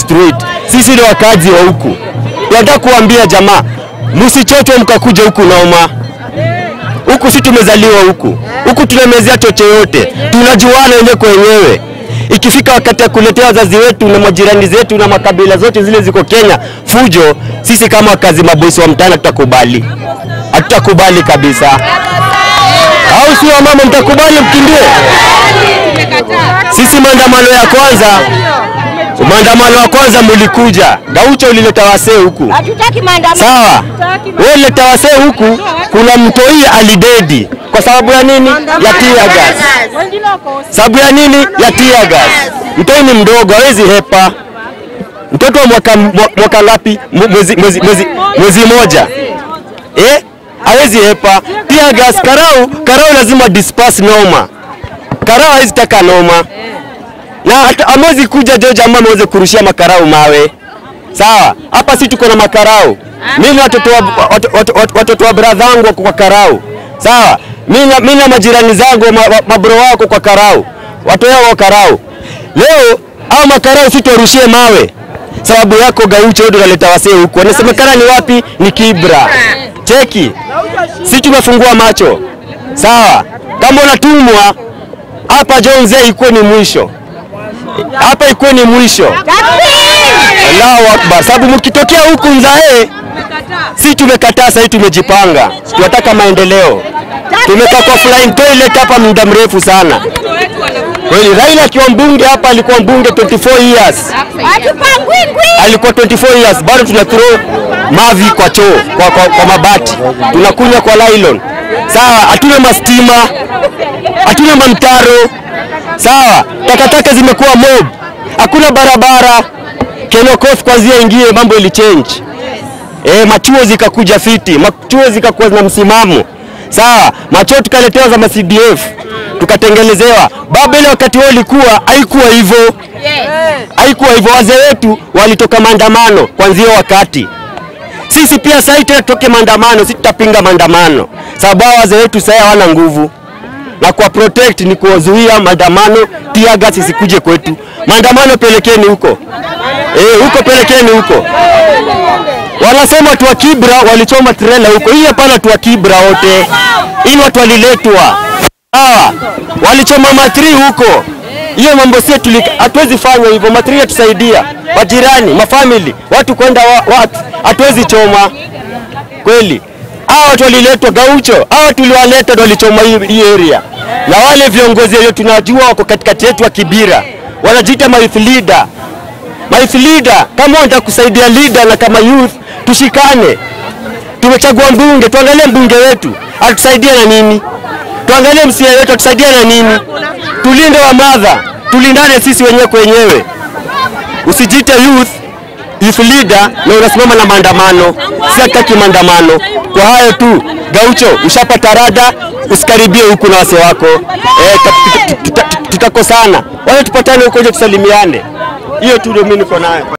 straight. Sisi ni wakazi wa huku, tunataka kuambia jamaa, msichochwe mkakuja huku noma huku si tumezaliwa huku huku, tunamezea chocho yote, tunajuana wenyewe kwa wenyewe. Ikifika wakati ya kuletea wazazi wetu na majirani zetu na makabila zote zile ziko Kenya fujo, sisi kama wakazi mabosi wa mtaani hatutakubali, hatutakubali kabisa. Au si wamama, mtakubali mkimbie? Sisi maandamano ya kwanza, maandamano ya kwanza mulikuja, Gaucho ulileta wasee huku Hatutaki maandamano. Sawa, wewe uleta wasee huku, kuna mtoi alidedi kwa sababu ya nini? Ya tear gas. Sababu ya nini? Ya tear gas. Mtoi ni mdogo, hawezi hepa. Mtoto wa mwaka, mwa- mwaka ngapi? Mu- Mwezi, mwezi, mwezi, mwezi moja eh? Hawezi hepa tear gas. Karau, karau lazima disperse noma. Karau hawezi taka noma, na hata amwezi kuja George ama ameweze kurushia makarau mawe Sawa, hapa si tuko na makarau. Mimi na watoto wa wat- wat- wat- watoto wa brother wangu wako kwa karau. Sawa, mimi na mimi na majirani zangu ma- ma- mabro wako kwa karau. Watu wao wa karau. Leo au makarau si tuwarushie mawe. Sababu yako Gaucho ndio unaleta wasee huku. Wanasemekana ni wapi? Ni Kibra. Cheki. Si tumefungua macho. Sawa. Kama unatumwa hapa Jonze ikuwe ni mwisho. Hapa ikuwe ni mwisho. Allahu Akbar. Sababu mkitokea huku Nzae, si tumekataa, sasa tumejipanga, tunataka maendeleo. Tumekaa kwa flying toilet hapa muda mrefu sana. Kweli Raila akiwa mbunge hapa alikuwa mbunge 24 years. Hatupangwi ngwi. Alikuwa 24 years, bado tuna throw mavi kwa choo, kwa, kwa, kwa mabati. Tunakunywa kwa nylon. Sawa, hatuna mastima, hatuna mamtaro. Sawa, takataka zimekuwa mob. Hakuna barabara. Kenokoth kwanzia ingie mambo ili change. Eh, machuo zikakuja fiti, machuo zikakuwa na msimamo. Sawa, machuo tukaletewa za CDF tukatengenezewa. Baba ile wakati wao ilikuwa haikuwa hivyo. Haikuwa hivyo, wazee wetu walitoka maandamano kwanzia wakati. Sisi pia sasa tena tutoke maandamano, sisi tutapinga maandamano. Sababu hao wazee wetu sasa hawana nguvu. Na kwa protect ni kuwazuia maandamano, tear gas isikuje kwetu. Maandamano pelekeni huko. Eh, huko pelekeni huko. Wanasema watu wa Kibra walichoma trela huko. Hii hapana watu wa Kibra wote. Hii watu waliletwa. Sawa. Walichoma matri huko. Hiyo mambo sio tulika hatuwezi fanya hivyo. Matri yatusaidia. Majirani, mafamili, watu kwenda wa, watu hatuwezi choma. Kweli. Hao watu waliletwa Gaucho. Hao tuliwaleta ndio walichoma hii, hii area. Na wale viongozi walio tunajua wako katikati yetu wa Kibira. Wanajiita ma youth leader. My youth leader, kama unataka kusaidia leader na kama youth tushikane. Tumechagua mbunge, tuangalie mbunge wetu atusaidie na nini? Tuangalie msia wetu atusaidie na nini? Tulinde wa madha, tulindane sisi wenyewe kwa wenyewe. Usijite youth youth leader na unasimama na maandamano. Si hataki maandamano. Kwa hayo tu, Gaucho, ushapata rada, usikaribie huku na wase wako. Eh, tutakosana. Wale tupatane huko nje tusalimiane. Hiyo tu ndio mimi niko nayo.